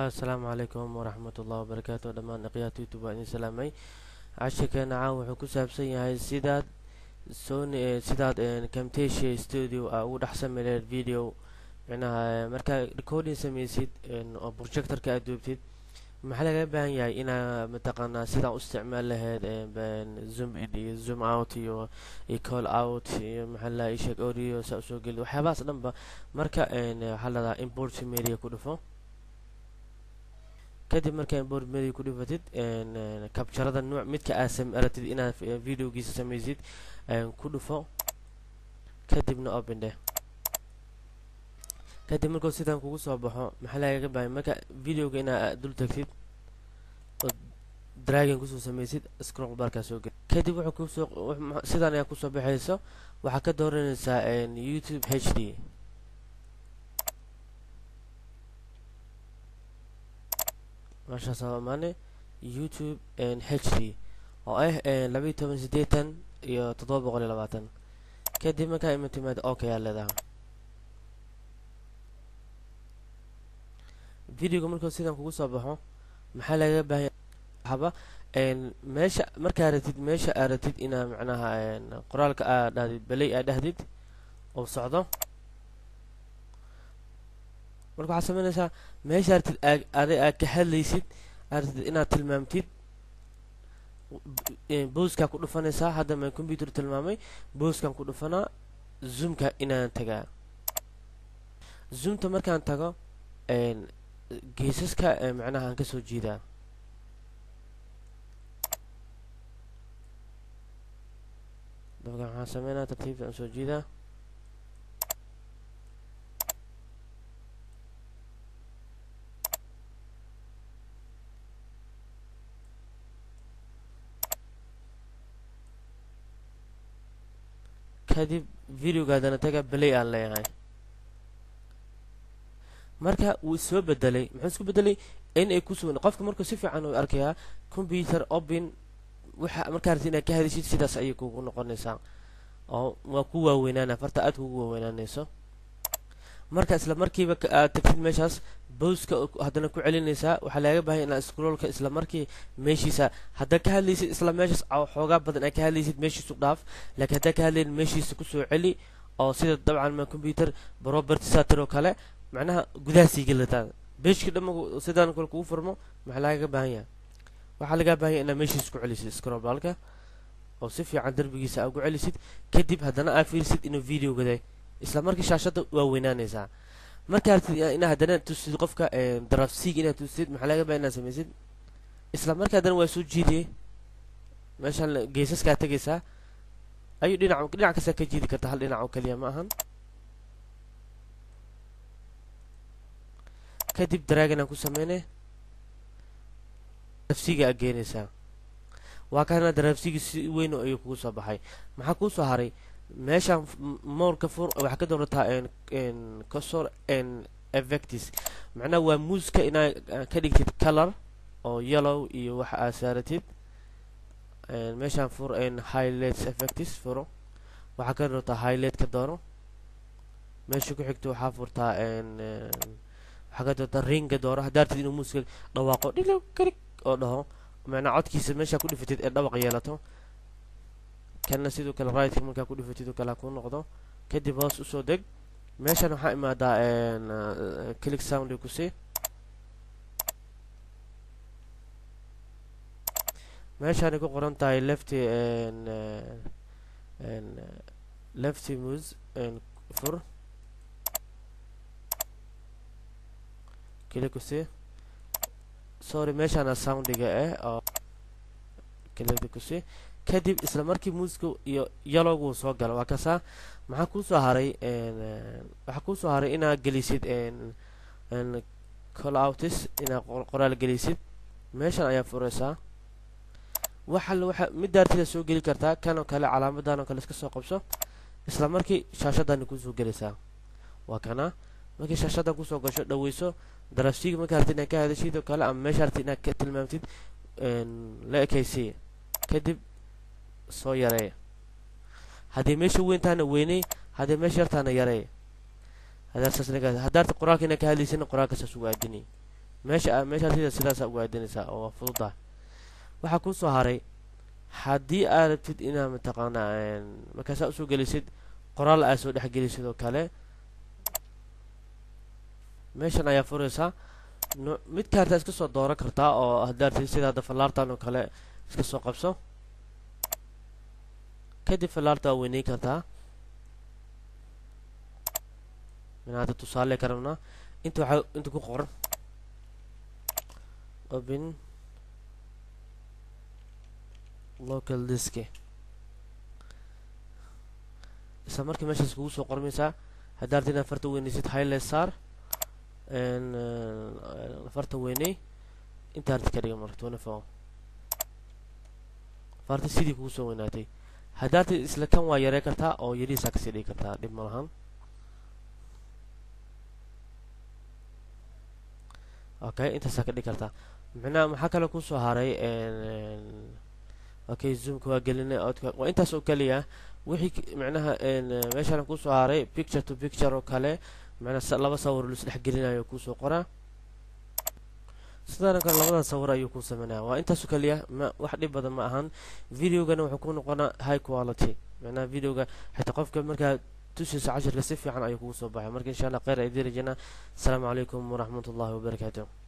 asalaamu calaykum waraxmat ullahi wabarakaatu dhammaan dhaqyaata youtube waa idin salaamay cashirkeena caawa wuxuu ku saabsan yahay sidaad sony sidaad camtasia studio a ugu dhex sameyn video micnaha markaa recording sameysid oo projectorka aad duubtid maxaa laga baahan yahay inaa mataqaanaa sidaa u isticmaal lahayd zoom in iyo zoom out iyo iyo call out iyo maxaa la isheg audio saa usoo geli waxyaabahaas dhanba marka waxaa ladahaa import media ku dhufo kadib markaa import media ku dhufatid kabjarada nuuc midka aad aratid inaad videogiisa sameysid ku dhufo kadibna open dheh kadib markuu sidan kugu soo baxo maxaa lagaga baahay marka videoga inaa dul tagtid oo dragon kusoo sameysid scroll barkaa soo geli kadib wuxuu kusoo sidan ayaa kusoo baxayso waxaa ka dooranaysaa youtube h d meeshaas amaane youtube h d oo ah labayo toban sideetan iyo toddoba boqol iyo labaatan kadib markaa imatimaad ok aa leedaha videoga markuu sidan kugu soo baxo maxaa lagaga baahanya haba meesha markaa ratid meesha aa ratid inaa macnaha qoraalka aa dhahdid beley aa dhahdid oo socdo marka waxaad sameynaysaa meesha ratid adi aad ka hadlaysid aa ratid inaad tilmaamtid booskaa ku dhufanaysaa hadda maan computer tilmaamay booskan ku dhufanaa zoomka inaan tagaa zoomta markaan tago geesaska macnaha aan kasoo jiidaa dabka waxaan sameynaa tartiibta aan soo jiidaa kadib videogaadana taga beley aan leeyahay marka wuu soo bedelay muxuu isku bedelay in ay kusoo qofka markuu si fiican u arkayaa computer open waxa markaa rabtid inaad ka hadishid sidaas ayay kugu noqonaysaa oo waa ku waaweynaana farta aad kugu waaweynaanayso marka isla markiiba aad tagtid meeshaas bowska haddana ku celinaysaa waxaa lagaga baahanya inaad scrollka isla markii meeshiisa haddaad ka hadlaysid isla meeshaas xoogaa badan aad ka hadlaysid meeshiisu dhaaf laakiin haddaad ka hadlayn meeshiisa kusoo celi oo sida dabcan ma computer property satir oo kale macnaha gudaha sii gelataa beeshka dhamma sidaan kale kugu furmo maxaa lagaga baahan yahay waxaa lagaa baahanya inaad meeshiisa ku celisid scrollbalka oo si fiican darbigiisa aa ugu celisid kadib haddana aa fiirisid inuu video gaday isla markii shaashadda waa weynaanaysaa markaa ratid inaa haddana tusid qofka darafsiig inaad tusid maxaa laga baa inaad samaysid isla markaa haddana waa soo jiidiyey meeshaan geesaskaa tegaysaa ayuu dhinac dhinac kastaa ka jiidi karta hal dhinac oo keliya ma ahan kadib dragon aan ku sameynay darafsiga aad geenaysaa waa kana darafsigi si weyn ayuu kugu soo baxay maxaa kuu soo haray meeshaan moorka fur waxaa ka doorataa cosor effectis macnaha waa muuska inaa ka dhigtid color oo yellow iyo waxa aad saaratid meeshaan fur highlights effectis furo waxaa ka doorataa highlight ka doono meesha ku xigta waxaa furtaa waxaa ka doortaa ringa dooro haddaa ratid inuu muuska dhawaaqo dhilo karig oo dhaho macnaa codkiisa meeshaa ku dhifatid ee dhawaq yeelato kana sidoo kale rightka markaa ku dhifatid oo kale ha kuu noqdo kadib hoos usoo deg meeshan waxaa imaadaa click sound kusii meeshaanay ku qoran tahay lefty lefty mus fur click kusii sorry meeshaana soundiga ah oo click kusii kadib isla markii muuska iyo yalowgu soo gala waa kasaa maxaa kuusoo haray waxaa kuusoo haray inaad gelisid call outis inaad qoraal gelisid meeshan ayaa furaysaa waxa waxa midaartida soo geli kartaa kan oo kale calaamadan oo kale iska soo qabso isla markii shaashadani kusoo gelaysaa waa kana markii shaashadan kusoo gasho dhaweyso darafsiga markaa artid inaad ka hadashid oo kale ama meesha artid inaad ka tilmaamtid la ekaysiya kadib soo yareeya haddii meesha weyn tahana weyney haddii meesha yartaana yareeya haddaarta qoraalka inaa ka hadlaysana qoraalka saas ugu aadinay meesha meeshaa sida sidaasa ugu aadinaysaa oo waa fududahay waxaa kuusoo haray haddii aad rabtid inaad mataqaanaa markaasaa usoo gelisid qoraal aad soo dhexgelisid oo kale meeshan ayaa furaysaa mid kaartaa iska soo dooran kartaa oo haddaad rabtid sida hadda fallaartan oo kale iska soo qabso kadib fallaarta waa weyneyn kartaa min hadda tusaale ka rabnaa inta waxaa inta ku qoran open local disk isla markii meeshaas kugu soo qormaysaa haddaad rabtid inaad farta weyneysid highlight saar farta weyney intaa rabtid ka dhiga marka twenty four farta sidii kugu soo weynaatay haddaad rabtid isla kan waa yarey kartaa oo yarihiisaa kasii dhigi kartaa dhib ma lahan okay intaasaa ka dhigi kartaa micnaha maxaa kale kusoo haray okay zoomka waa gelinay odka waa intaas oo keliya wixii micnaha meeshaan kusoo haray picture to picture oo kale macnaa laba sawir lais dhex gelinayo kuusoo qoraa sidaana kale labada sawir ayuu ku sameynaya waa intaasoo keliya ma wax dhib badan ma ahan videogana wuxuu ku noqonaa high quality macnaha videoga xitaa qofka markaa tusiisa cashirka si fiican ayuu kugu soo baxay marka insha allah kheyr ay dirajana asalaamu calaykum waraxmat ullahi wabarakaatu